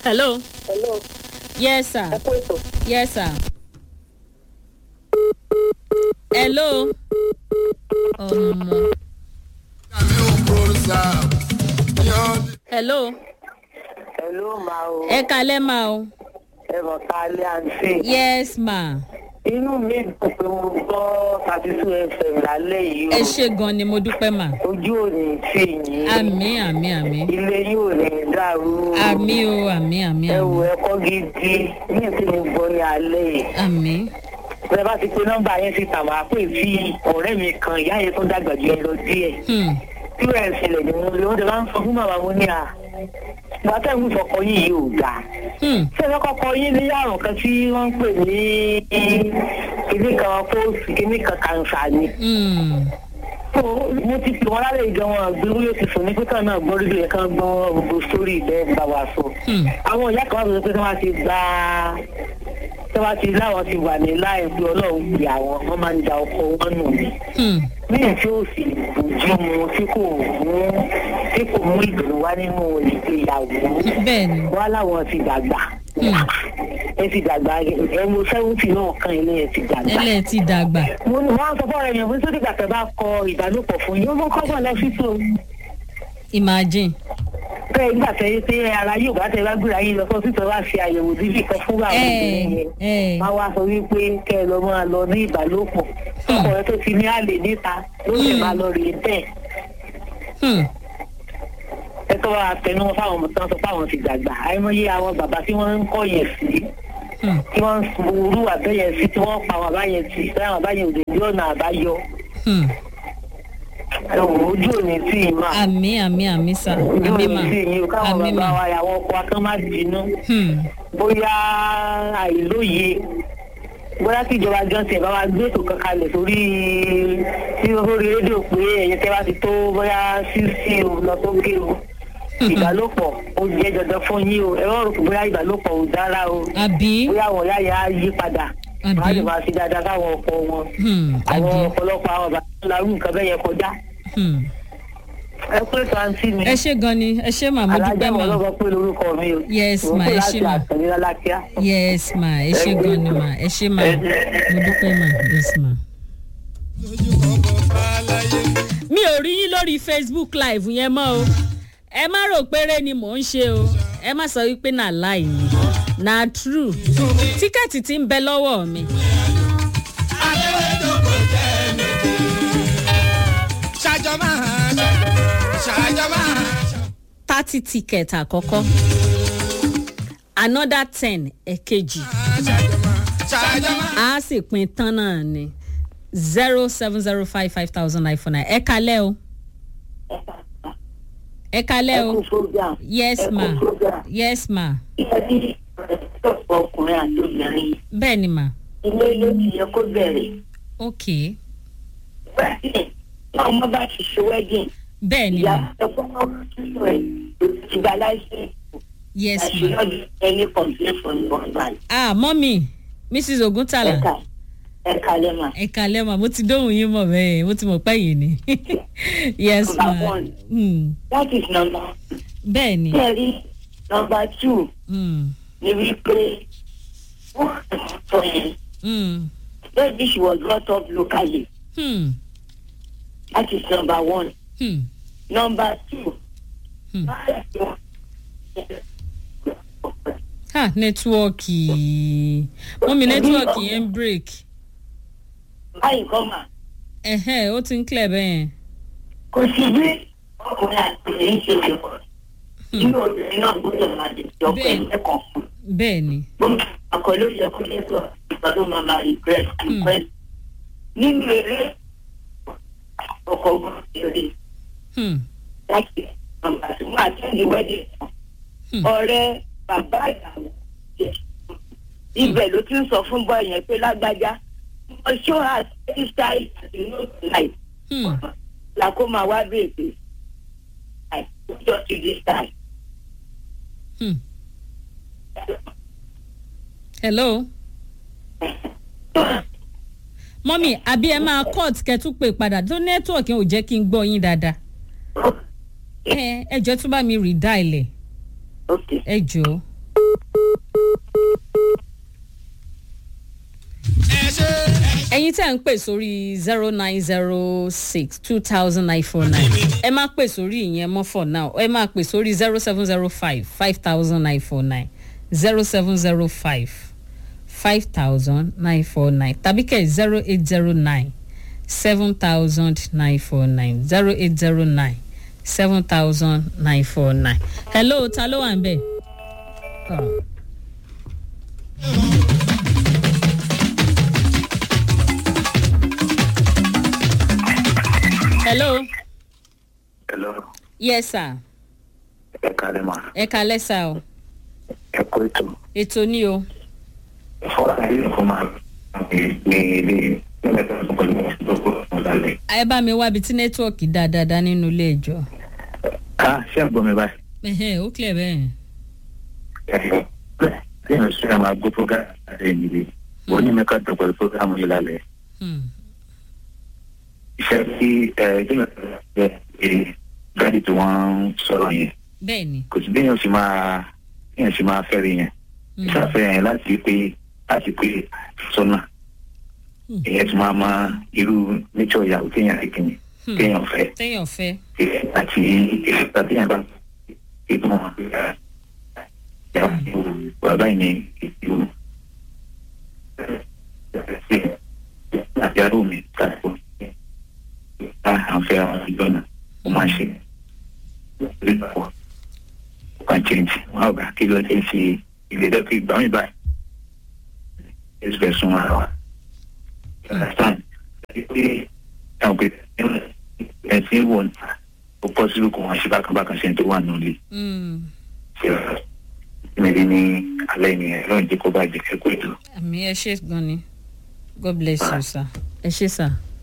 hello Hello, yes sir ẹ kú ètò. yes sir hello ọmọ hello Hello, ma o. ẹ kalẹ́ ma o Ẹ mọ̀ ká lé àǹtí. yes ma Inú mi dùn pé mo gbọ́ thirty two FM lálẹ́ yìí ẹ o. ṣe gan ni mo dúpẹ́ ma Ojú ò ní tì yín. àmì àmì àmì Ilé yóò ní dàrú. àmì o àmì àmì Ẹ wo àmì ẹ̀kọ́ gidi ní tí mo gbọ́ ní alẹ́ yìí. àmì Bẹ́ẹ̀ bá ti pe nọ́mbà yẹn síta, màá pè sí ọ̀rẹ́ mi kan, ìyá yẹn tó dàgbà jù ẹ lọ díẹ̀. hmm. Tí wọ́n ẹ̀ ṣẹlẹ̀ ní mo lè, wọ́n ti máa ń sọ fún màmá mo ní à. Ìgbà tẹ́ ń sọkọ yìí yóò dáa. Hmm. ṣé ẹ kọ́kọ́ yín ní àrùn kan tí wọ́n ń pè ní kíní kan fóòsì kíní kan kàǹsà ni. Hmm. So, mo ti pè wọ́n lálẹ́ ìjọ wọn àgbérú yóò ti sùn ní pípẹ́ náà gbọ́ rédíò yẹn kan gbọ́ gbogbo sórí ìbẹ́ bá wa sọ. Hmm. àwọn ìyá kan wà pé tí wọ́n ti gba tí wọ́n ti láwọn ti wà ní láì pé ọlọ́run pè àwọn wọ́n máa ń da ọkọ wọn nù mí. Hmm. ní tí ó sì bójú mu tí kò mú tí kò mú ìdùnnú wá nínú ìgbéyàwó bẹ́ẹ̀ ni wọ́n láwọn ti dàgbà ẹ ti dàgbà ẹ mo sẹ́wọ́ntì náà kan ilé ẹ ti dàgbà. ẹlẹ́ ti dàgbà mo ní wọ́n á sọ fọ́ọ̀rọ̀ yẹn fún sódì gbàtẹ́ bá kọ ìbálòpọ̀ fún yín ó mọ́ kọ́gbọ̀n lọ sí tó. imagine bẹ́ẹ̀ nígbà tẹ́ yé pé ara yóò bá tẹ bá gbéra yín lọ sọ́sì tó bá ṣe àyẹ̀wò dídì kan fún àwọn obìnrin yẹn. ẹ wọ́n wá sọ wípé kẹ́ ẹ lọ máa lọ ní ìbálòpọ̀ ọkọ rẹ tó ti ní àlè níta ló lè máa lọ rèé bẹ́ẹ̀ hmm. ẹ tó wá tẹnu wọn fáwọn ọmọ tán sọ fáwọn ti dàgbà àìmọye àwọn bàbá tí wọ́n ń kọ́ yẹn sí Hmm. tí wọ́n ń orú àbẹ́yẹn sí tí wọ́n pa àwọn àbáyẹn sí tí àwọn àbáyẹn òde ní ọ̀nà àbáyọ Hmm. ẹ̀wọ̀n ojú òní tí ì máa àmì àmì àmì sà ojú àmì òní mà tí ì yín o káwọn àmì bàbá mà wa àwọn ọkọ akán má bínú Hmm. bóyá àìlóye bóyá kí ìjọba johnson bá wa gbé ètò kan kalẹ̀ sórí sí orí rédíò pé ẹ̀yẹ tẹ́ bá ti tó bóyá sísí o lọ tó gé o ìbálòpọ̀ ó jẹ́ dandan fún yín o ẹ wọ́n rò pé bóyá ìbálòpọ̀ ò dára o àbí bóyá àwọn ìyá yẹn á yí padà Àbí? wọ́n á lè máa ṣe dáadáa káwọn ọkọ wọn Hmm. àwọn àbí ọ̀pọ̀lọpọ̀ àwọn bàbá larú nǹkan bẹ́ẹ̀ yẹn kọjá Hmm. ẹ pé sàǹtì mi ẹ ṣe gan ni ẹ ṣe mà mo alájà dúpẹ́ wọn mà lọ́gọ́ pé lórúkọ mi o Yes, Mo ma, pè ẹ láti ṣé, ma. àtẹ̀lé lálákíá. yes ma ẹ ṣe gan ni mà ẹ ṣe mà mo dúpẹ́ mà yes ma. mi ò rí yín lórí facebook live yẹn mọ́ o ẹ má rò péré ni mò ń ṣe o ẹ má sọ wípé nà láì ní na true tíkẹ́ẹ̀tì ti ń bẹ lọ́wọ́ mi. thirty ticket àkọ́kọ́ another ten ẹ̀kejì a sì pin tán náà ni zero seven zero five five thousand nine four nine ẹ kalẹ́ o ẹ kalẹ́ ẹ o kú sójà yes ẹ kú ma sójà yes ma ìyá tí ọ̀pọ̀ ọkùnrin àti obìnrin bẹ́ẹ̀ ni ma ilé ló ti yẹ kó bẹ̀rẹ̀ ok nígbà tí ọmọ bá ti ṣe wedding bẹ́ẹ̀ ni ìyá ma ẹ̀kọ́ máa ń tún ẹ̀ ti gba láìsí yes ma àṣeyọrí ẹni complain for the husband ah mọ́mì mrs oguntala ẹ̀ka ẹ̀ka lẹ́mà ẹ kalẹ́ ma mo ti dóhùn yín mọ̀ bẹ́ẹ̀ mo ti mọ̀ pẹ́ yìí ni yes ma Number one. Hmm. that is number bẹ́ẹ̀ ni kẹ́rì number two Hmm. ni wípé wọ́n sọ yẹn Hmm. baby she was brought up locally Hmm. that is number one Hmm. number two. Hmm. ha nẹ́tíwọ́ọ̀kì mọ́mí nẹ́tíwọ́ọ̀kì yẹn ń break báyìí kọ́ mà ẹ̀hẹ́ ó ti ń clear bẹ́ẹ̀ kò sí bí ọkùnrin àti èyí ṣe lè kọ́ inú obìnrin náà gbọ́dọ̀ máa lè jọ pé Bẹ́ẹ̀. ẹ̀kọ́ fún bẹ́ẹ̀ ni un ọkọ̀ ló yẹ kó lè sọ ìgbà tó máa máa regret request nínú eré ọkọ̀ gbọ́dọ̀ ṣeré Hmm. láti ọmọ àti wọn àti ẹni wẹ́dẹ̀ Hmm. ọ̀rẹ́ bàbá ìyàwó jẹ ibẹ̀ ló ti ń sọ fún bọ́ yẹn pé lágbájá mo show her steady style àti no life Hmm. la kó máa wá bèèrè pé àìsójọ́ ti di style. Hmm. hello mọ́mí àbí ẹ máa cut kẹtù pé padà tó nẹ́tíwọ̀kì ò jẹ́ kí n gbọ́ yín dáadáa ẹ ẹ jọ tún bá mi rí dáìlẹ̀ ok ẹ jọ. ẹ̀yin tẹ́ ń pè sórí zero nine zero six two thousand nine four nine ẹ má pè sórí ìyẹn mọ́ for now ẹ má pè sórí zero seven zero five five thousand nine four nine zero seven zero five five thousand nine four nine tàbí kẹ́ zero eight zero nine seven thousand nine four nine zero eight zero nine seven thousand nine four nine. hello ta ló wà ń bẹ̀? Oh. hello Hello, yes sir ẹ kálẹ̀ mà. ẹ kalẹ́ sá o Ẹ kó ètò. ètò ní o Fọ́nà ilé ìfọ́ máa ní ilé mẹ́ta tó pẹ̀lú ìdókòwò fún lálẹ́. ẹ bá mi wábi tí nẹ́tíwọ̀kì dáadáa nínú ilé ìjọ Ká ṣé ẹ̀ gbọ́ mi báyìí? ẹ̀hẹ́ ó clear bẹ́ẹ̀ Ẹ̀yọ́ bẹ́ẹ̀ tí èèyàn ṣe àwọn agbó program àti ìdílé. Mo ní mẹ́ka tó pẹ̀lú program yìí lálẹ́. Hmm. Iṣẹ́ tí ẹ̀ jẹ́ ẹ̀ ẹ̀ dáàdì tí wọ́n ń sọ̀rọ̀ yẹn. bẹ́ẹ̀ ni Kò sí bí èèyàn ṣe máa èèyàn ṣe máa fẹ́rẹ̀ yẹn. Hmm. Ìṣàfẹ́ yẹn láti pé láti pé sọ́nà. Hmm. Ìyẹn ti máa mọ irú nature ìyàwó téèyàn ti kìíní Hmm. téèyàn fẹ́. téèyàn fẹ́ àti ìfipá tí yẹn bá ìgbọ́n bàbá yìí ní ìlú àti arú mi káàkó bá àǹfẹ́ àwọn ìjọ náà ó máa ṣe ìrìnàpọ̀ kan change wọn àgbà kí ló dé sí ilé dẹ́kun ìgbà mi báyìí ẹ̀sùn fẹ́ sún ara wa understand pé àwọn pé ẹ̀sìn wọ̀ ó pọ̀ sílùú kò wọ́n ṣe bákan bákan ṣe ń tó wà nílé Hmm. ìmẹ̀lẹ́ ní alẹ́ ènìyàn lọ́run jẹ́ kó bá jẹ́ kẹ́kọ̀ọ́ ètò. àmì ẹ ṣe gan ni god bless you sir ẹ ṣe sir.